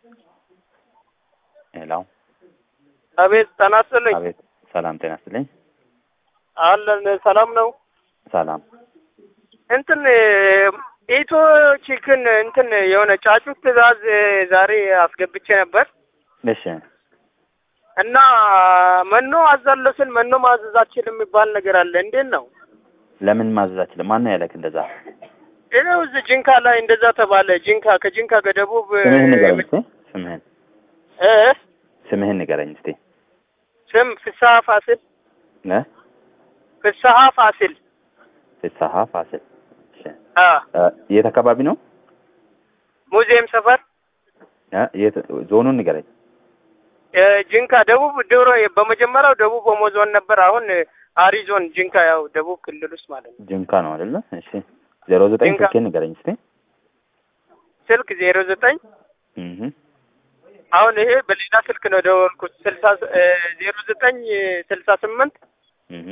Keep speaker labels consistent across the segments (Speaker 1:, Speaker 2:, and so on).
Speaker 1: ሄሎ
Speaker 2: አቤት ጤና ይስጥልኝ።
Speaker 1: አቤት ሰላም ጤና ይስጥልኝ
Speaker 2: አለን ሰላም ነው።
Speaker 1: ሰላም
Speaker 2: እንትን ኢትዮ ቺክን እንትን የሆነ ጫጩት ትዕዛዝ ዛሬ አስገብቼ ነበር
Speaker 1: እሺ
Speaker 2: እና መኖ አዛለስን መኖ ማዘዝ አልችልም የሚባል ነገር አለ። እንዴት ነው?
Speaker 1: ለምን ማዘዝ አችልም ማን ነው ያለክ እንደዛ
Speaker 2: ይኸው እዚህ ጂንካ ላይ እንደዛ ተባለ። ጂንካ ከጂንካ ከደቡብ
Speaker 1: ስምህን ንገረኝ እስቲ ስምህን
Speaker 2: እ
Speaker 1: ስምህን ንገረኝ እስቲ
Speaker 2: ስም ፍስሀ ፋሲል
Speaker 1: እ
Speaker 2: ፍስሀ ፋሲል
Speaker 1: ፍስሀ ፋሲል እሺ
Speaker 2: አ
Speaker 1: እ የት አካባቢ ነው
Speaker 2: ሙዚየም ሰፈር
Speaker 1: እ የት ዞኑን ንገረኝ
Speaker 2: እ ጂንካ ደቡብ ድሮ በመጀመሪያው ደቡብ ኦሞ ዞን ነበር። አሁን አሪ ዞን ጂንካ ያው ደቡብ ክልል ውስጥ ማለት ነው።
Speaker 1: ጅንካ ነው አይደለ እሺ ዜሮ ዘጠኝ
Speaker 2: ጅንካ።
Speaker 1: ስልኬን ንገረኝ እስቲ
Speaker 2: ስልክ ዜሮ ዘጠኝ
Speaker 1: እህ
Speaker 2: አሁን ይሄ በሌላ ስልክ ነው ደወልኩት። ስልሳ ዜሮ ዘጠኝ ስልሳ ስምንት
Speaker 1: እህ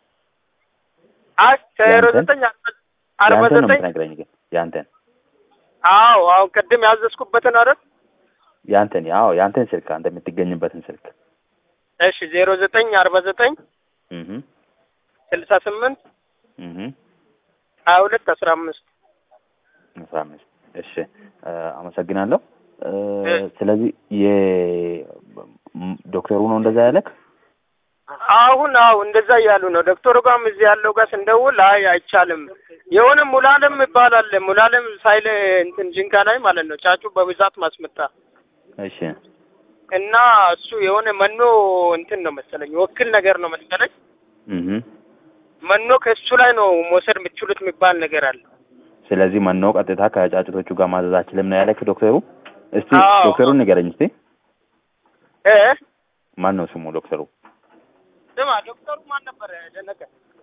Speaker 2: አይ ዜሮ
Speaker 1: ያንተን?
Speaker 2: ዘጠኝ አርባ
Speaker 1: ያንተን ነው
Speaker 2: ዘጠኝ
Speaker 1: የምትነግረኝ ግን ያንተን
Speaker 2: አዎ አሁን ቅድም ያዘዝኩበትን አይደል?
Speaker 1: ያንተን ያው ያንተን ስልክ አንተ የምትገኝበትን ስልክ
Speaker 2: እሺ ዜሮ ዘጠኝ አርባ ዘጠኝ
Speaker 1: እህ
Speaker 2: ስልሳ ስምንት
Speaker 1: እህ
Speaker 2: ሀያ ሁለት አስራ አምስት
Speaker 1: አስራ አምስት እሺ እ አመሰግናለሁ እ
Speaker 2: እ
Speaker 1: ስለዚህ የ ም- ዶክተሩ ነው እንደዛ ያለክ
Speaker 2: አሁን አው እንደዛ እያሉ ነው። ዶክተሩ ጋርም እዚህ ያለው ጋር ስንደውል አይ አይቻልም፣ የሆነ ሙላለም ይባላል ሙላለም ሳይለ እንትን ጂንካ ላይ ማለት ነው ጫጩ በብዛት ማስመጣ
Speaker 1: እሺ
Speaker 2: እና እሱ የሆነ መኖ እንትን ነው መሰለኝ ወክል ነገር ነው መሰለኝ
Speaker 1: እህ
Speaker 2: መኖ ከእሱ ላይ ነው መውሰድ የምትችሉት የሚባል ነገር አለ።
Speaker 1: ስለዚህ መኖ ቀጥታ ከጫጩቶቹ ጋር ማዘዝ አችልም ነው ያለክ ዶክተሩ እስቲ
Speaker 2: አዎ።
Speaker 1: ዶክተሩን ንገረኝ እስቲ
Speaker 2: እ
Speaker 1: ማን ነው ስሙ ዶክተሩ
Speaker 2: ስማ ዶክተሩ ማን ነበረ? ደነቀ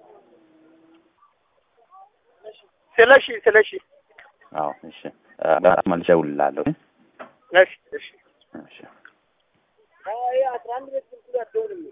Speaker 2: ስለሺ ስለሺ
Speaker 1: አዎ እሺ እ መልሼ እደውልልሃለሁ
Speaker 2: እሺ እሺ
Speaker 1: እሺ
Speaker 2: አይ አስራ አንድ ቤት